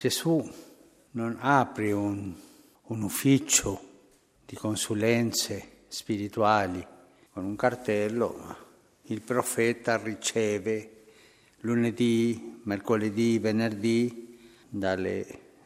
Gesù non apre un, un ufficio di consulenze spirituali con un cartello, ma il profeta riceve lunedì, mercoledì, venerdì dalle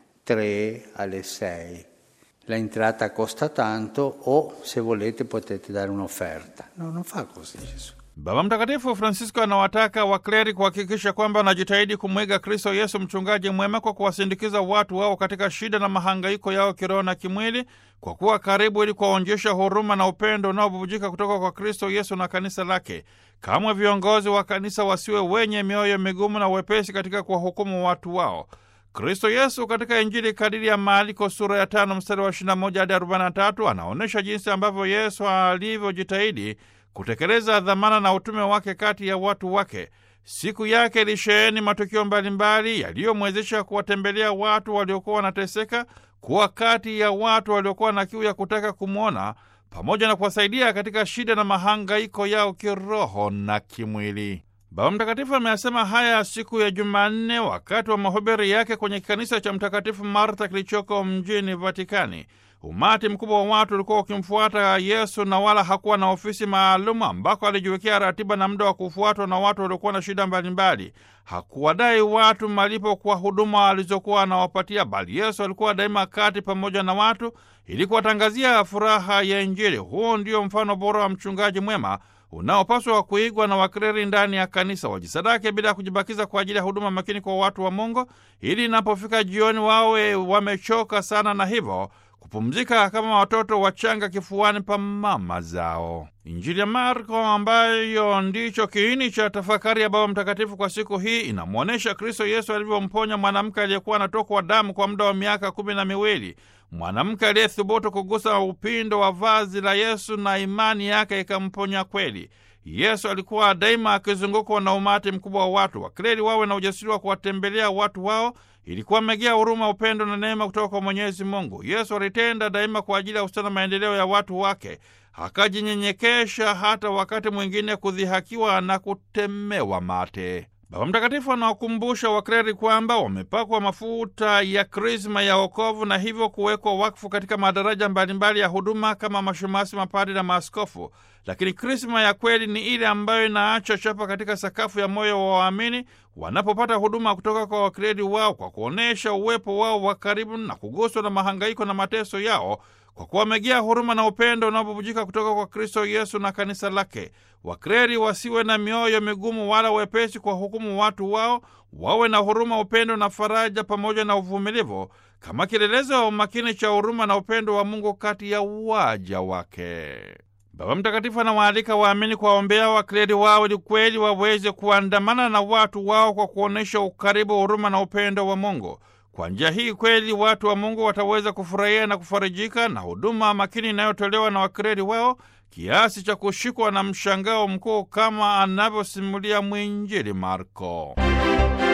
3 alle 6. L'entrata costa tanto o se volete potete dare un'offerta. No, non fa così Gesù. Baba Mtakatifu Francisco anawataka wakleri kuhakikisha kwamba wanajitahidi kumwiga Kristo Yesu mchungaji mwema kwa kuwasindikiza watu wao katika shida na mahangaiko yao kiroho na kimwili, kwa kuwa karibu ili kuwaonyesha huruma na upendo unaobubujika kutoka kwa Kristo Yesu na kanisa lake. Kamwe viongozi wa kanisa wasiwe wenye mioyo migumu na wepesi katika kuwahukumu watu wao. Kristo Yesu katika Injili kadiri ya Marko sura ya tano mstari wa 21 hadi 43 anaonyesha jinsi ambavyo Yesu alivyojitahidi kutekeleza dhamana na utume wake kati ya watu wake. Siku yake ilisheheni matukio mbalimbali yaliyomwezesha kuwatembelea watu waliokuwa wanateseka, kuwa kati ya watu waliokuwa na kiu ya kutaka kumwona, pamoja na kuwasaidia katika shida na mahangaiko yao kiroho na kimwili. Baba Mtakatifu ameyasema haya siku ya Jumanne wakati wa mahubiri yake kwenye kanisa cha Mtakatifu Marta kilichoko mjini Vatikani. Umati mkubwa wa watu ulikuwa ukimfuata Yesu na wala hakuwa na ofisi maalum ambako alijiwekea ratiba na muda wa kufuatwa na watu waliokuwa na shida mbalimbali. Hakuwadai watu malipo kwa huduma alizokuwa anawapatia, bali Yesu alikuwa daima kati pamoja na watu ili kuwatangazia furaha ya Injili. Huo ndio mfano bora wa mchungaji mwema unaopaswa kuigwa na wakreri ndani ya kanisa. Wajisadake bila ya kujibakiza kwa ajili ya huduma makini kwa watu wa Mungu, ili inapofika jioni wawe wamechoka sana na hivyo kupumzika kama watoto wachanga kifuani pa mama zao. Injili ya Marko, ambayo ndicho kiini cha tafakari ya Baba Mtakatifu kwa siku hii, inamwonyesha Kristo Yesu alivyomponya mwanamke aliyekuwa anatokwa damu kwa muda wa miaka kumi na miwili, mwanamke aliyethubutu kugusa upindo wa vazi la Yesu na imani yake ikamponya kweli. Yesu alikuwa daima akizungukwa na umati mkubwa wa watu. Wakreli wawe na ujasiri wa kuwatembelea watu wao ilikuwa megea huruma, upendo na neema kutoka kwa Mwenyezi Mungu. Yesu alitenda daima kwa ajili ya ustana na maendeleo ya watu wake, akajinyenyekesha hata wakati mwingine kudhihakiwa na kutemewa mate. Baba Mtakatifu anawakumbusha wakreri kwamba wamepakwa mafuta ya krisma ya wokovu na hivyo kuwekwa wakfu katika madaraja mbalimbali ya huduma kama mashemasi, mapadi na maaskofu. Lakini krisma ya kweli ni ile ambayo inaacha chapa katika sakafu ya moyo wa waamini wanapopata huduma kutoka kwa wakreri wao, kwa kuonyesha uwepo wao wa karibu na kuguswa na mahangaiko na mateso yao kwa kuwamegea huruma na upendo unaobubujika kutoka kwa Kristo Yesu na kanisa lake. Wakreri wasiwe na mioyo migumu wala wepesi kwa hukumu watu wao, wawe na huruma, upendo na faraja pamoja na uvumilivu kama kielelezo wa umakini cha huruma na upendo wa Mungu kati ya waja wake. Baba Mtakatifu anawaalika waamini kuwaombea wakreri wao ili kweli waweze kuandamana na watu wao kwa kuonyesha ukaribu, huruma na upendo wa Mungu. Kwa njia hii kweli watu wa Mungu wataweza kufurahia na kufarijika na huduma makini inayotolewa na wakreri wao kiasi cha kushikwa na mshangao mkuu kama anavyosimulia mwinjili Marko.